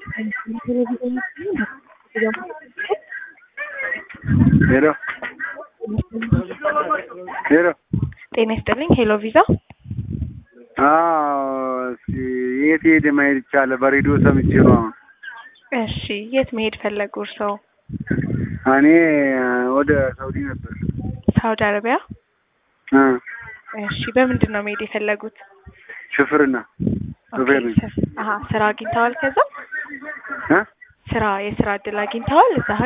ሄሎ ሄሎ ጤና ይስጥልኝ። ሄሎ ቪዛ አዎ እስኪ የት ሄደ ማየት ይቻላል? በሬዲዮ ሰምቼ ነው አሁን። እሺ፣ የት መሄድ ፈለጉ እርስዎ? እኔ ወደ ሳውዲ ነበር። ሳውዲ አረቢያ? እ እሺ፣ በምንድን ነው መሄድ የፈለጉት? ሽፍርና ሹፌር ነኝ። ኦኬ፣ አሀ ስራ አግኝተዋል? ከዛ እ ስራ የስራ እድል አግኝተዋል እዛ